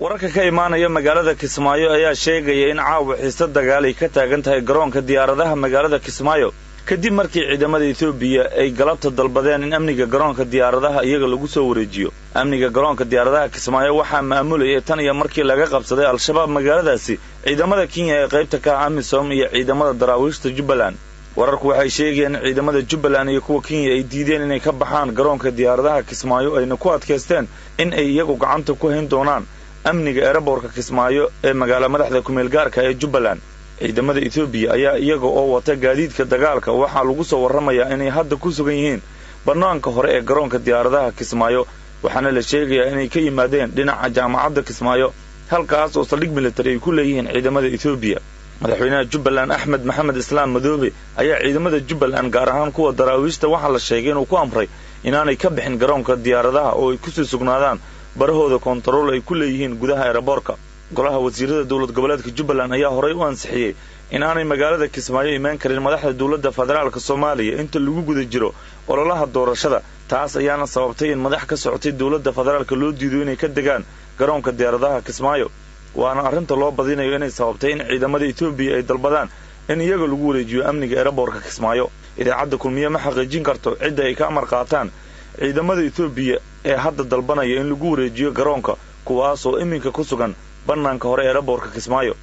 wararka ka imaanaya magaalada kismaayo ayaa sheegaya in caawa xiise dagaal ay ka taagan tahay garoonka diyaaradaha magaalada kismaayo kadib markii ciidamada etoobiya ay galabta dalbadeen in amniga garoonka diyaaradaha iyaga lagu soo wareejiyo amniga garoonka diyaaradaha kismaayo waxaa maamulayay tan iyo markii laga qabsaday al-shabaab magaaladaasi ciidamada kenya ee qaybta ka ah amisom iyo ciidamada daraawiishta jubbaland wararku waxay sheegayeen in ciidamada jubbaland iyo kuwa kenya ay diideen inay ka baxaan garoonka diyaaradaha kismaayo ayna ku adkaysteen in ay iyagu gacanta ku hayn doonaan amniga eeraboorka kismaayo ee magaala madaxda kumeel gaarka ee jubbaland ciidamada etoobiya ayaa iyaga oo wata gaadiidka dagaalka waxaa lagu soo warramayaa inay hadda ku sugan yihiin bannaanka hore ee garoonka diyaaradaha kismaayo waxaana la sheegayaa inay ka yimaadeen dhinaca jaamacadda kismaayo halkaas oo saldhig militari ay ku leeyihiin ciidamada etoobiya madaxweynaha jubbaland axmed maxamed islaam madoobe ayaa ciidamada jubbaland gaar ahaan kuwa daraawiishta waxaa la sheegay inuu ku amray inaanay ka bixin garoonka diyaaradaha oo ay kusii sugnaadaan barahooda koontarool ay ku leeyihiin gudaha eeraboorka golaha wasiirada dowlad goboleedka jubbaland ayaa horay u ansixiyey inaanay magaalada kismaayo imaan karin madaxda dowladda federaalk soomaaliya inta lagu guda jiro ololaha doorashada taas ayaana sababtay in madax ka socotay dowladda federaalka loo diido inay ka degaan garoonka diyaaradaha kismaayo waana arrinta loo badinayo inay sababtay in ciidamada etoobiya ay dalbadaan in iyaga lagu wareejiyo amniga eeraboorka kismaayo idaacadda kulmiye ma xaqiijin karto cidda ay ka amar qaataan ciidamada etoobiya ee hadda dalbanaya in lagu wareejiyo garoonka kuwaasoo iminka ku sugan bannaanka hore eeraboorka kismaayo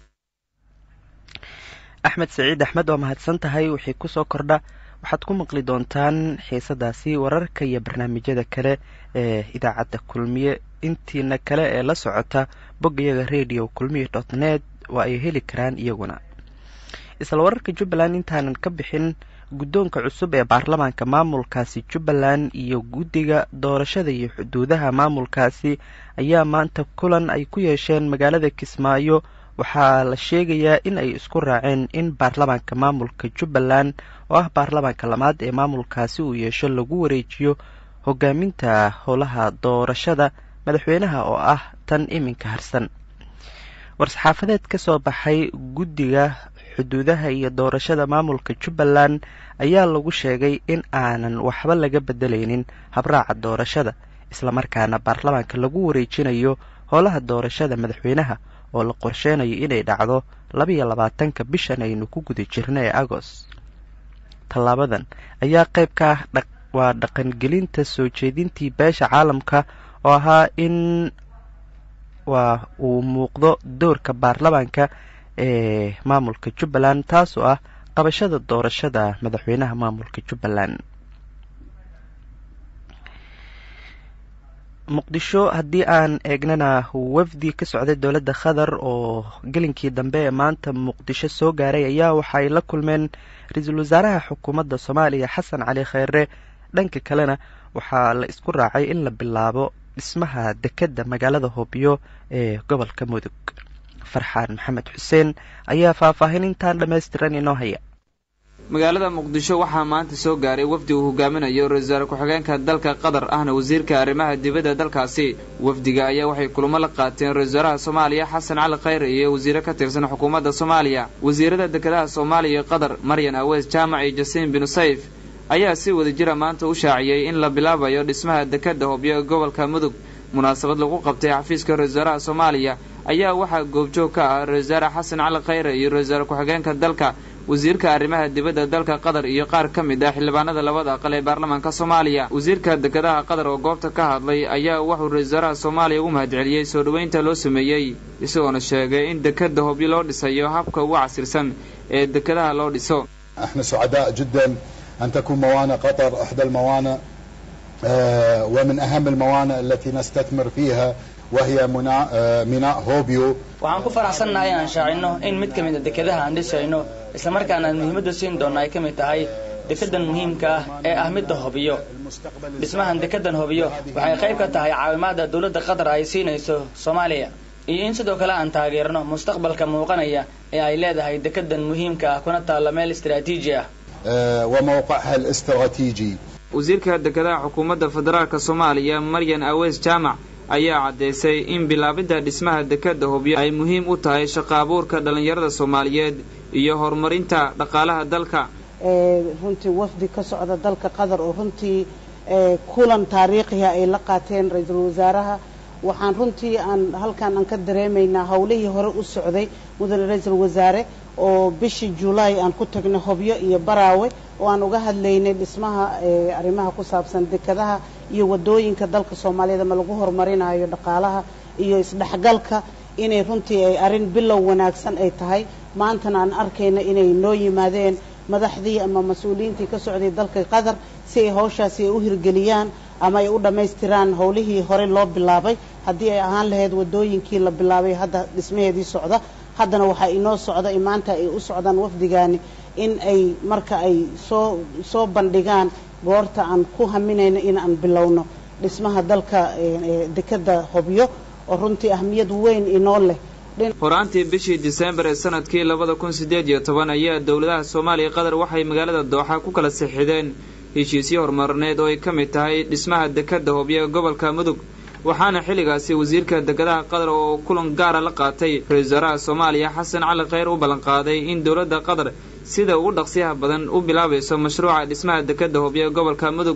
axmed saciid axmed waa mahadsan tahay wixii kusoo kordha waxaad ku maqli doontaan xiisadaasi wararka iyo barnaamijyada kale ee idaacadda kulmiye intiina kale ee la socota boggayaga radio kulmiye dot net waa ay heli karaan iyaguna isla wararka jubbaland intaanan ka bixin guddoonka cusub ee baarlamaanka maamulkaasi jubbaland iyo guddiga doorashada iyo xuduudaha maamulkaasi ayaa maanta kulan ay ku yeesheen magaalada kismaayo waxaa la sheegayaa in ay isku raaceen in baarlamaanka maamulka jubbaland oo ah baarlamaanka lamaad ee maamulkaasi uu yeesho lagu wareejiyo hogaaminta howlaha doorashada madaxweynaha oo ah tan iminka harsan war-saxaafadeed ka soo baxay guddiga xuduudaha iyo doorashada maamulka jubbaland ayaa lagu sheegay in aanan waxba laga bedelaynin habraaca doorashada islamarkaana baarlamaanka lagu wareejinayo howlaha doorashada madaxweynaha oo la qorsheynayo inay dhacdo labaiyo labaatanka bishan aynu ku guda jirna ee agost tallaabadan ayaa qayb ka ah waa dhaqangelinta soo jeedintii beesha caalamka oo ahaa in waa uu muuqdo doorka baarlamaanka ee maamulka jubbaland taasoo ah qabashada doorashada madaxweynaha maamulka jubbaland muqdisho haddii aan eegnana wafdi ka socday dowladda qatar oo gelinkii dambe ee maanta muqdisho soo gaaray ayaa waxa ay la kulmeen ra-iisul wasaaraha xukuumadda soomaaliya xasan cali kheyre dhanka kalena waxaa la isku raacay in la bilaabo dhismaha dekedda magaalada hoobiyo ee gobolka mudug farxaan maxamed xuseen ayaa faahfaahin intaan dhammaystiran inoo haya magaalada muqdisho waxaa maanta soo gaaray wafdi uu hogaaminayo ra-isul wasaare ku-xigeenka dalka qatar ahna wasiirka arrimaha dibadda dalkaasi wafdiga ayaa waxay kulamo la qaateen ra-isul wasaaraha soomaaliya xasan cali khayre iyo wasiire ka tirsan xukuumadda soomaaliya wasiirada dekedaha soomaaliya iyo qatar maryan aweys jaamac iyo jasiin binu sayf ayaa si wada jira maanta u shaaciyey in la bilaabayo dhismaha dekedda hobyo ee gobolka mudug munaasabad lagu qabtay xafiiska ra-isul wasaaraha soomaaliya ayaa waxaa goobjoog ka ah ra-isul wasaare xasan cali khayre iyo ra-isul wasaare ku-xigeenka dalka wasiirka arrimaha dibadda dalka qatar iyo qaar ka mid ah xildhibaanada labada aqal ee baarlamaanka soomaaliya wasiirka dekedaha qatar oo goobta ka hadlay ayaa wuxuu ra-isul wasaaraha soomaaliya ugu mahadceliyey soo dhoweynta loo sameeyey isagoona sheegay in dekedda hobyo loo dhisayo habka ugu casirsan ee dekedaha loo dhiso احنا سعداء جدا ان تكون موانئ قطر احدى الموانئ آه، ومن اهم الموانئ التي نستثمر فيها وهي ميناء آه، ميناء هوبيو waxaan ku faraxsannahay inaan shaacino in mid ka mid a dekedaha aan dhisayno islamarkaana muhiimadda siin doonna ay ka mid tahay dekedan muhiimka ah ee ah midda hobiyo dhismahan dekedan hobiyo waxay qayb ka tahay caawimaadda dowladda qatar ay siinayso soomaaliya iyo in sidoo kale aan taageerno mustaqbalka muuqanaya ee ay leedahay dekedan muhiimka ah kuna taalla meel istaraatiiji ah آه، وموقعها الاستراتيجي wasiirka dekedaha xukuumadda federaalka soomaaliya maryan aweys jaamac ayaa caddaysay in bilaabidda dhismaha dekedda hobyo ay muhiim u tahay shaqo abuurka dhallinyarada soomaaliyeed iyo horumarinta dhaqaalaha dalka ee runtii wafdi ka socda dalka qatar oo runtii ee kulan taariikhiha ay la qaateen ra-iisul wasaaraha waxaan runtii aan halkan aan ka dareemaynaa howlihii hore u socday mudane ra-iisul wasaare oo bishii julaay aan ku tagnay hobyo iyo baraawe oo aan uga hadlaynay dhismaha arrimaha ku saabsan dekadaha iyo wadooyinka dalka soomaaliyeed ama lagu horumarinayo dhaqaalaha iyo isdhexgalka inay runtii ay arrin bilow wanaagsan ay tahay maantana aan arkayna inay noo yimaadeen madaxdii ama mas-uuliyiintii ka socday dalka qatar si ay hawshaasi ay u hirgeliyaan ama ay u dhammaystiraan howlihii hore loo bilaabay haddii ay ahaan lahayd wadooyinkii la bilaabay hadda dhismaheedii socda haddana waxaa inoo socda maanta ay u socdaan wafdigaani in ay marka ay soo soo bandhigaan goorta aan ku haminayno in aan bilowno dhismaha dalka dekada hobyo oo runtii ahmiyad weyn inoo leh horaantii bishii diseembar ee sanadkii labada kun siddeed iyo toban ayaa dowladaha soomaaliya qatar waxay magaalada dooxa ku kala sixideen heshiisyo horumarineed oo ay ka mid tahay dhismaha dekadda hobyo ee gobolka mudug waxaana xilligaasi wasiirka dekedaha qatar oo kulan gaara la qaatay ra-isul wasaaraha soomaaliya xasan cali kheyr u ballanqaaday in dowladda qatar sida ugu dhaqsiyaha badan u bilaabayso mashruuca dhismaha dekadda hobyo ee gobolka mudug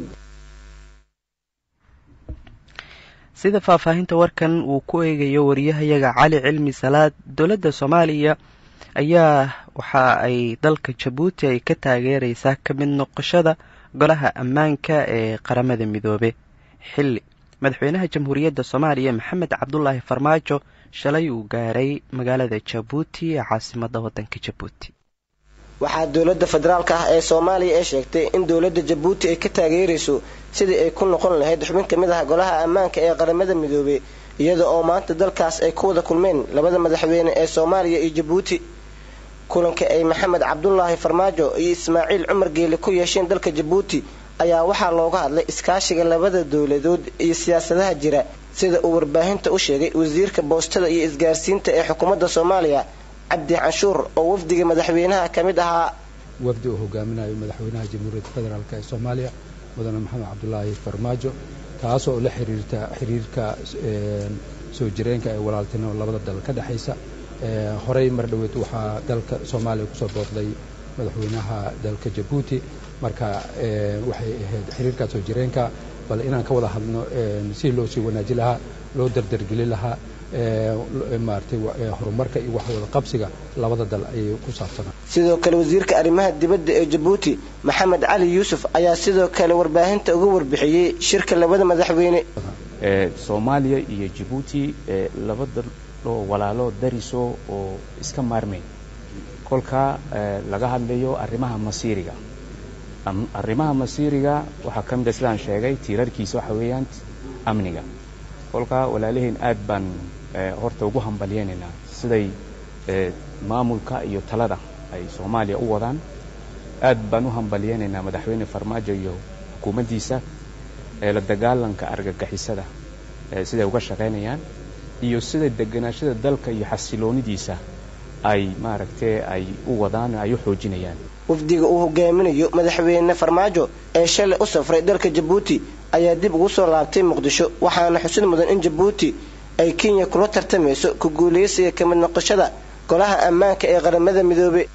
sida faahfaahinta warkan uu ku eegayo wariyahayaga cali cilmi salaad dowladda soomaaliya ayaa waxa ay dalka jabuuti ay ka taageereysaa ka mid noqoshada golaha ammaanka ee qaramada midoobe xilli madaxweynaha jamhuuriyadda soomaaliya maxamed cabdulaahi farmaajo shalay uu gaaray magaalada jabuuti ee caasimadda waddanka jabuuti waxaa dowladda federaalk ah ee soomaaliya ee sheegtay in dowladda jabuuti ay ka taageerayso sidii ay ku noqon lahayd xubin ka mid ah golaha ammaanka ee qaramada midoobey iyada oo maanta dalkaas ay ku wada kulmeen labada madaxweyne ee soomaaliya iyo jabuuti kulanka ay maxamed cabdulaahi farmaajo iyo ismaaciil cumar geele ku yeesheen dalka jabuuti ayaa waxaa looga hadlay iskaashiga labada dowladood iyo siyaasadaha jira sida uu warbaahinta u sheegay wasiirka boostada iyo isgaarsiinta ee xukuumadda soomaaliya cabdi canshuur oo wafdiga madaxweynaha ka mid ahaa wafdi uu hogaaminayo madaxweynaha jamhuuriyadda federaalk ee soomaaliya mudane maxamed cabdulaahi farmaajo taasoo la xiriirta xiriirka soo jireenka ee walaaltinimo labada dal ka dhexaysa horey mar dhoweed waxaa dalka soomaaliya kusoo booqday madaxweynaha dalka jabuuti marka waxay ahayd xiriirkaa soo jireenka bal inaan ka wada hadno si loo sii wanaaji lahaa loo dardargeli lahaa maaragtay horumarka iyo wax wada qabsiga labada dal ayay ku saabsanaa sidoo kale wasiirka arrimaha dibadda ee jabuuti maxamed cali yuusuf ayaa sidoo kale warbaahinta uga warbixiyey shirka labada madaxweyne soomaaliya iyo jabuuti laba dal oo walaalo dariso oo iska maarmay kolka laga hadlayo arrimaha masiiriga arrimaha masiiriga waxaa ka mid a sidaan sheegay tiirarkiisa waxa weeyaan amniga kolka walaalaheen aad baan horta ugu hambalyeynaynaa siday maamulka iyo talada ay soomaaliya u wadaan aad baan u hambalyeynaynaa madaxweyne farmaajo iyo xukuumaddiisa la dagaalanka argagixisada siday uga shaqaynayaan iyo sida deganaashada dalka iyo xasiloonidiisa ay maaragtay ay u wadaan ay u xoojinayaan wafdiga uu hogaaminayo madaxweyne farmaajo ee shalay u safray dalka jabuuti ayaa dib ugu soo laabtay muqdisho waxaana xusid mudan in jabuuti ay kenya kula tartamayso ku guulaysiga ka mid noqoshada golaha ammaanka ee qaramada midoobe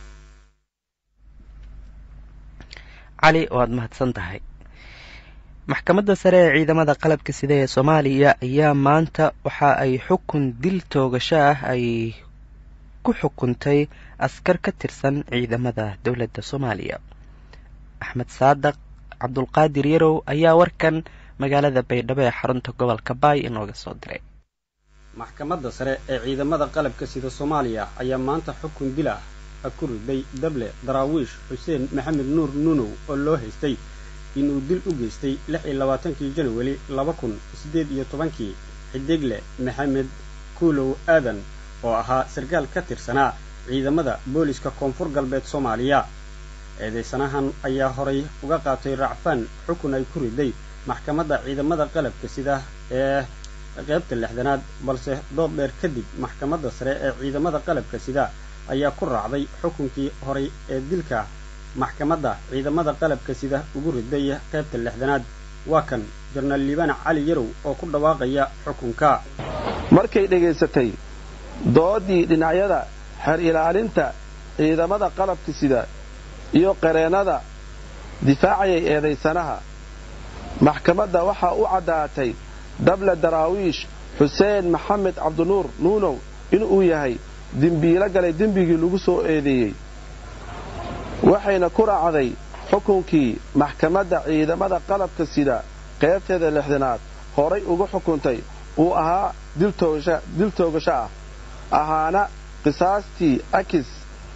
cali waad mahadsan tahay maxkamadda sare ee ciidamada qalabka sida ee soomaaliya ayaa maanta waxa ay xukun dil toogasho ah ay ku xukuntay askar ka tirsan ciidamada dowladda soomaaliya axmed saadaq cabdulqaadir yarow ayaa warkan magaalada baydhabo ee xarunta gobolka baay inooga soo diray maxkamadda sare ee ciidamada qalabka sida soomaaliya ayaa maanta xukun dil ah ku riday dable daraawiish xuseen maxamed nuur nuunow oo loo haystay inuu dil u geystay lix iyo labaatankii janawari laba kun siddeed iyo tobankii xidigle maxamed kuulow aadan oo ahaa sarkaal ka tirsanaa ciidamada booliska koonfur galbeed soomaaliya eedaysanahan ayaa horay uga qaatay racfaan xukun ay ku riday maxkamadda ciidamada qalabka sida ee qaybta lixdanaad balse dood dheer kadib maxkamadda sare ee ciidamada qalabka sida ayaa ku raacday xukunkii horay ee dilka maxkamadda ciidamada qalabka sida ugu riday qaybta lixdanaad waa kan jarnaal liibaan cali yarow oo ku dhawaaqaya xukunka markay dhegaysatay doodii dhinacyada xeer ilaalinta ciidamada qalabka sida iyo qareennada difaacayay eedaysanaha maxkamadda waxaa u caddaatay dable daraawiish xuseen maxamed cabdinuur nuunow inuu yahay dembiilo galay dembigii lagu soo eedeeyey waxayna ku raacday xukunkii maxkamadda ciidamada qalabka sida qaybteeda lixdanaad horay uga xukuntay uu ahaa dil toogasho ah ahaana qisaastii akis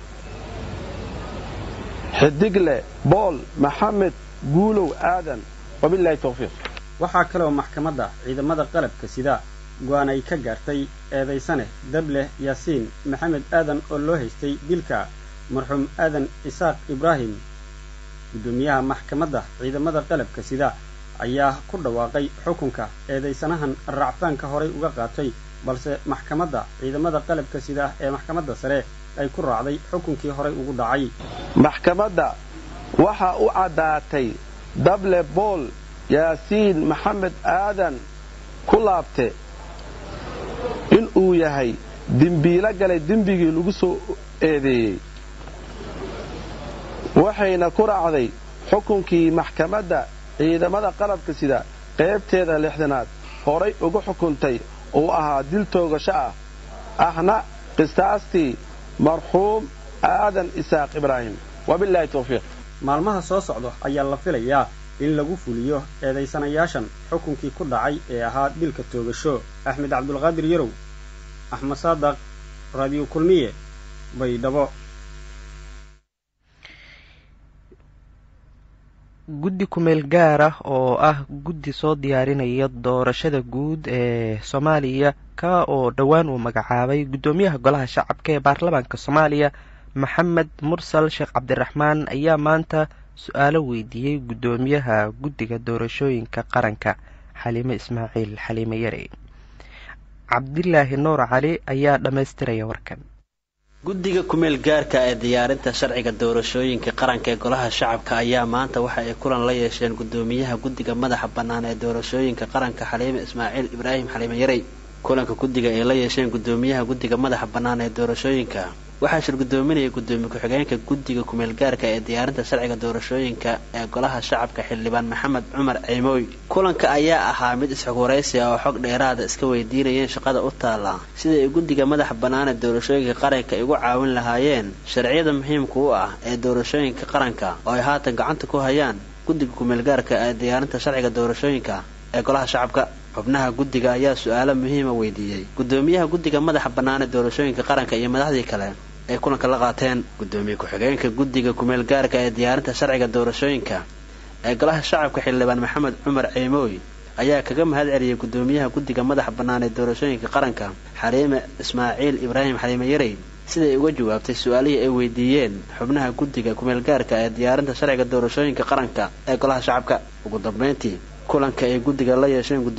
xidigle bool maxamed guulow aadan wabilaahi towfiiq waxaa kaleoo maxkamadda ciidamada qalabka sida go-aan ay ka gaartay eedaysane dableh yaasiin maxamed aadan oo loo haystay dilka marxuum aadan isaaq ibraahim guddoomiyaha maxkamadda ciidamada qalabka sida ayaa ku dhawaaqay xukunka eedaysanahan racfaanka horay uga qaatay balse maxkamadda ciidamada qalabka sida ee maxkamadda sare ay ku raacday xukunkii horay ugu dhacay maxkamadda waxaa u caddaatay dable bool yaasiin maxamed aadan ku laabte inuu yahay dembiilo galay dembigii lagu soo eedeeyey waxayna ku raacday xukunkii maxkamadda ciidamada qalabka sida qaybteeda lixdanaad horay uga xukuntay uu ahaa dil toogasho ah ahna qisaastii marxuum aadan isaaq ibraahim wabilaahi towfiiq maalmaha soo socda ayaa la filayaa in lagu fuliyo eedaysanayaashan xukunkii ku dhacay ee ahaa dilka toogasho axmed cabdulqaadir yarow axmed saadaq raadiyo kulmiye baydhabo guddi kumeel gaar ah oo ah guddi soo diyaarinaya doorashada guud ee soomaaliya ka oo dhowaan uu magacaabay guddoomiyaha golaha shacabka ee baarlamaanka soomaaliya maxamed mursal sheekh cabdiraxmaan ayaa maanta su-aalo weydiiyey guddoomiyaha guddiga doorashooyinka qaranka xaliime ismaaciil xaliime yare cabdilaahi nuur cali ayaa dhammaystiraya warkan guddiga kumeel gaarka ee diyaarinta sharciga doorashooyinka qaranka ee golaha shacabka ayaa maanta waxa ay kulan la yeesheen guddoomiyaha guddiga madaxa bannaan ee doorashooyinka qaranka xaliime ismaaciil ibraahim xaliime yarey kulanka guddiga ay la yeesheen guddoomiyaha guddiga madaxa bannaan ee doorashooyinka waxaa shir guddoominaya guddoomiye ku-xigeenka guddiga kumeel gaarka ee diyaarinta sharciga doorashooyinka ee golaha shacabka xildhibaan maxamed cumar ciimooy kulanka ayaa ahaa mid isxogwaraysi ah oo xog dheeraada iska weydiinayeen shaqada u taala sida ay guddiga madaxa bannaan ee doorashooyinka qaranka ay ugu caawin lahaayeen sharciyada muhiimka u ah ee doorashooyinka qaranka oo ay haatan gacanta ku hayaan guddiga kumeel gaarka ee diyaarinta sharciga doorashooyinka ee golaha shacabka xubnaha guddiga ayaa su-aalo muhiima weydiiyey guddoomiyaha guddiga madaxa bannaan ee doorashooyinka qaranka iyo madaxdii kale ay kulanka la qaateen guddoomiye ku-xigeenka guddiga kumeel gaarka ee diyaarinta sharciga doorashooyinka ee golaha shacabka xildhibaan maxamed cumar ciimooy ayaa kaga mahad celiyey guddoomiyaha guddiga madaxa bannaan ee doorashooyinka qaranka xaliime ismaaciil ibraahim xaliime yarey siday uga jawaabtay su-aalihii ay weydiiyeen xubnaha guddiga kumeel gaarka ee diyaarinta sharciga doorashooyinka qaranka ee golaha shacabka ugu dambeyntii kulanka ay guddiga la yeesheen